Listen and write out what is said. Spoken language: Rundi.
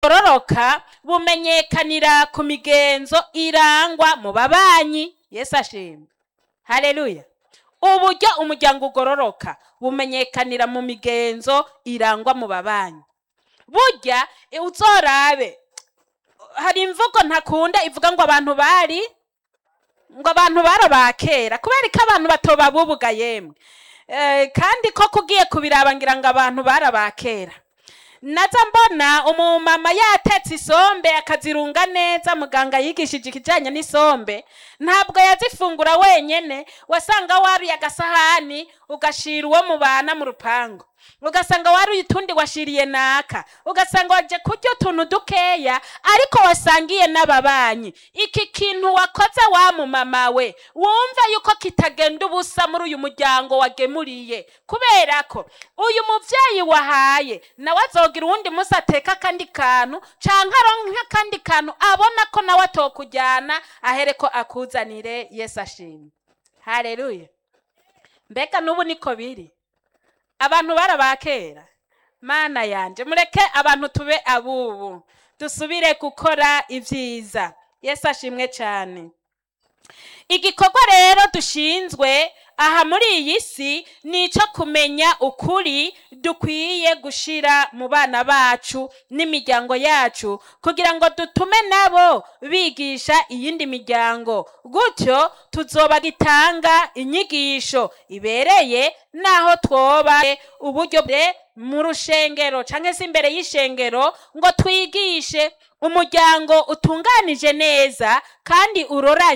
bororoka bumenyekanira ku migenzo irangwa mu babanyi yesu ashimwe haleluya uburyo umuryango ugororoka bumenyekanira mu migenzo irangwa mu babanyi burya uzorabe hari imvugo ntakunda ivuga ngo abantu bari ngo abantu barabakera kubera ko abantu batoba bubuga yemwe Eh, kandi ko kugiye kubiraba ngira ngo abantu barabakera naza mbona umumama yatetse isombe akazirunga neza muganga yigishije ikijyanye n'isombe ntabwo yazifungura wenyene wasanga wariye agasahani ugashira uwo mubana mu rupangu ugasanga wariye utundi washiriye naka ugasanga waje kurya utuntu dukeya ariko wasangiye n'ababanyi iki kintu wakoze wa mumama we wumva yuko kitagenda ubusa muri uyu muryango wagemuriye kubera ko uyu muvyeyi wahaye nawe azogira uwundi munsi ateka akandi kantu canke aronke akandi kantu abona ko nawe atokujyana ahere ko akuzanire yesu ashimwe haleluya mbega n'ubu niko biri abantu barabakera mana yanje mureke abantu tube abubu dusubire gukora ibyiza yesu ashimwe cyane igikorwa rero dushinzwe aha muri iyi si ni icyo kumenya ukuri dukwiye gushira mu bana bacu n'imiryango yacu kugira ngo dutume nabo bigisha iyindi miryango gutyo tuzoba gitanga inyigisho ibereye naho twoba uburyo bwe mu rushengero cyangwa se imbere y'ishengero ngo twigishe umuryango utunganije neza kandi uroranye